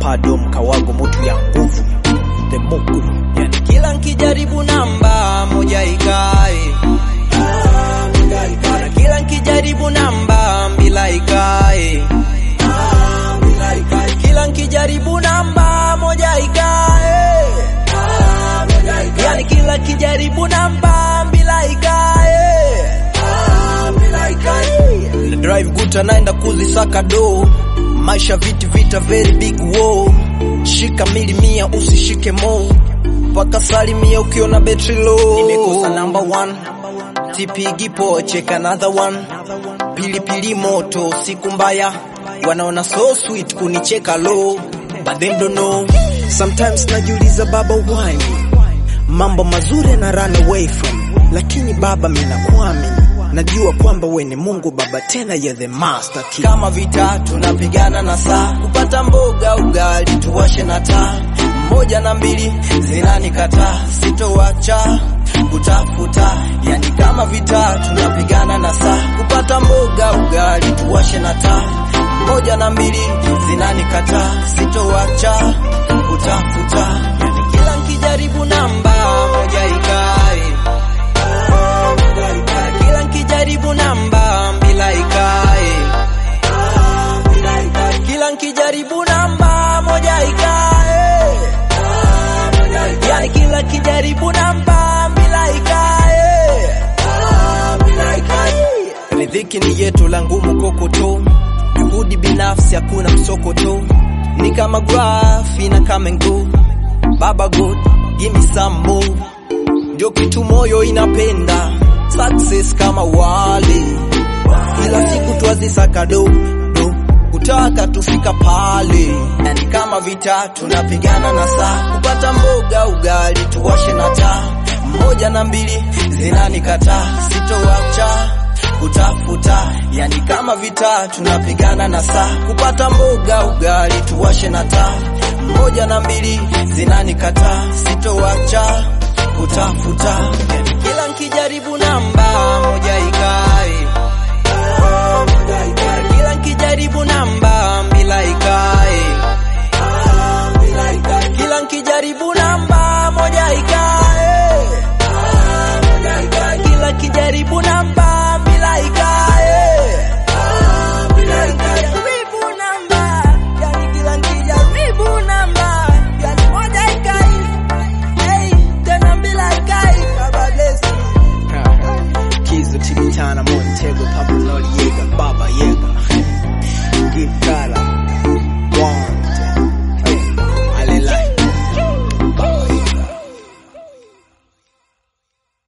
pado mkawago mutu ya nguvu the mugu yani kila nkijaribu namba moja ikae na kila nkijaribu namba mbila ikae kila nkijaribu namba moja ikae yani kila kijaribu namba mbila ikae na drive guta naenda kuzisaka do maisha viti vita very big war shika mili mia usishike mo mpaka salimia ukiona betri low nimekosa number one tipigi po check another one pilipili moto siku mbaya wanaona so sweet kunicheka low but them don't know sometimes najiuliza baba why mambo mazuri na run away from lakini baba minakuamini najua kwamba we ni mungu baba tena ye the master key. kama vita tunapigana na saa kupata mboga ugali tuwashe na taa moja na mbili zinanikataa sitowacha kutafuta yani kama vita tunapigana na saa kupata mboga ugali tuwashe na taa moja na mbili zinanikataa sitowacha kutafuta yani kila nkijaribu namba moja ikae kila nkijaribu namba mbila ikae kila nkijaribu namba moja ikae yani kila kijaribu namba mbila ikae riziki ni yetu la ngumu kokoto juhudi binafsi hakuna msokoto ni kama grafi na kamengo baba god give me some more ndio kitu moyo inapenda success kama wale kila siku twazisaka do do kutaka tufika pale yani kama vita tunapigana na saa kupata mboga ugali tuwashe na taa moja na mbili zinanikataa sitowacha kutafuta yani kama vita tunapigana na saa kupata mboga ugali tuwashe na taa moja na mbili zinanikataa sitowacha kutafuta yani kila nkijaribu namba moja ikae kila nkijaribu namba mbila ikae kila nkijaribu namba moja ikae kila kijaribu namba mbila ikae jaribu namba yani kila nkijaribu namba yani moja ikae hey, tena mbila ikae baba bless you kizo tibitana